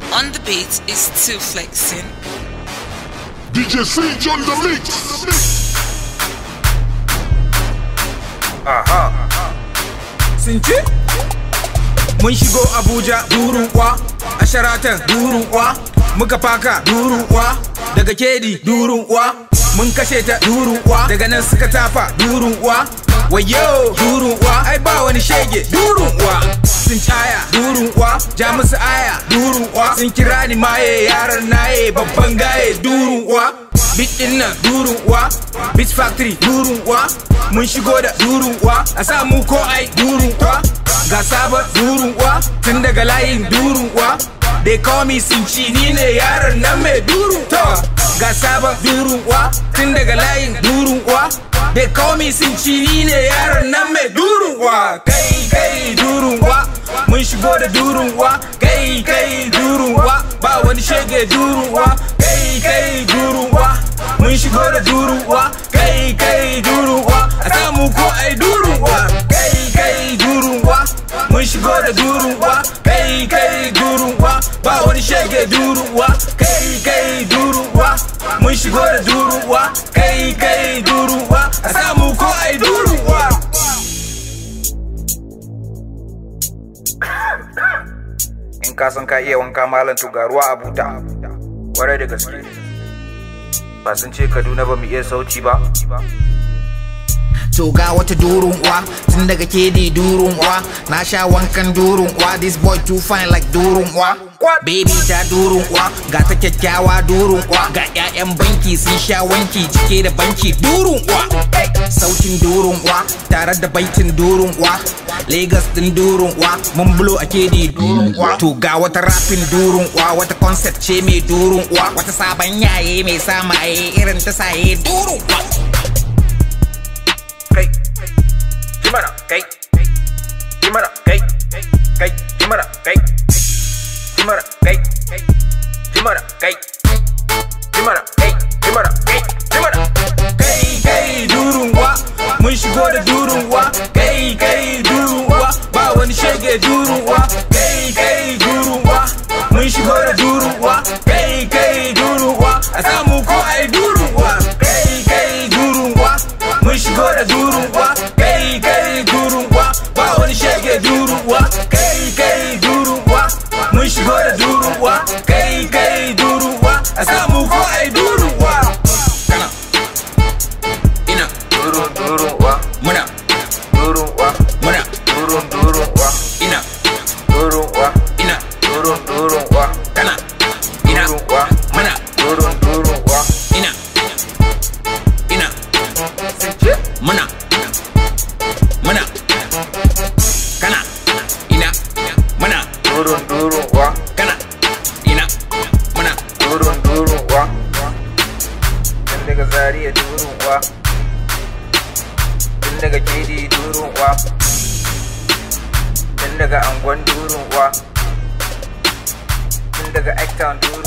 On the beat is two flexing. DJ Sage on the mix. sun ce mun shigo abuja durun kwa a sharatan durun kwa muka faka durun kwa daga kedi durun kwa mun kashe ta durun kwa daga nan suka tafa durun kwa wayo durun kwa ai ba wani shege durun kwa sun caya durun kwa ja musu aya durun kwa sun kira ni maye yaran naye babban gaye durun kwa Bit din nan durun uwa Beat Factory durun uwa Mun shigo da durun uwa A samu ko ai durun uwa Ga sabon durun uwa Tun daga layin durun uwa They call me Sinci ni ne yaron nan mai durun uwa Ga sabon durun uwa Tun daga layin durun uwa They call me Sinci ni ne yaron nan mai durun uwa Kai kai durun uwa Mun shigo da durun uwa Kai kai durun uwa Ba wani shege durun uwa Kai kai durun uwa mun shigo da durun uwa kai kai durun uwa a samu ko ai durun uwa kai kai durun uwa mun shigo da durun uwa kai kai durun uwa ba wani shege durun uwa kai kai durun uwa mun shigo da durun uwa kai kai durun uwa a samu ko ai durun uwa in ka san ka iya wanka malam to ga ruwa a buta kwarai da gaske ba sun ce kaduna ba mu iya sauci ba To ga wata durun uwa tun daga kedi durun uwa na sha wankan durun uwa this boy too fine like durun uwa baby ta durun uwa ga ta kyakkyawa durun uwa ga 'ya'yan banki sun sha wanki cike da banki durun uwa sautin durun uwa tare da baitin durun uwa Lagos din durun uwa mun bulo a kedi durun uwa to ga wata rapin durun uwa wata concept ce mai durun uwa wata sabon yaye mai samaye irin ta saye durun uwa kai jimana kai jimana kai kai jimana kai jimana kai jimana kai jimana kai jimana kai jimana kai kai durun uwa mun shigo da durun uwa kai kai durun uwa ba wani shege durun uwa kai kai durun uwa mun shigo da durun uwa kai kai durun uwa a samu ko ai durun uwa kai kai durun uwa mun shigo da durun uwa kai kai durun uwa ba wani shege durun uwa kai kai durun uwa mun shigo da durun uwa kai kai durun uwa a samu ko ai durun uwa kana ina durun durun wa muna durun wa muna durun durun wa ina durun wa ina durun durun wa kana ina durun wa muna durun durun wa ina ina sun ce muna muna kana ina muna durun durun wa kana ina muna durun durun wa tun daga zariya durun wa tun daga kedi durun wa tun daga angon durun wa tun daga Actown durun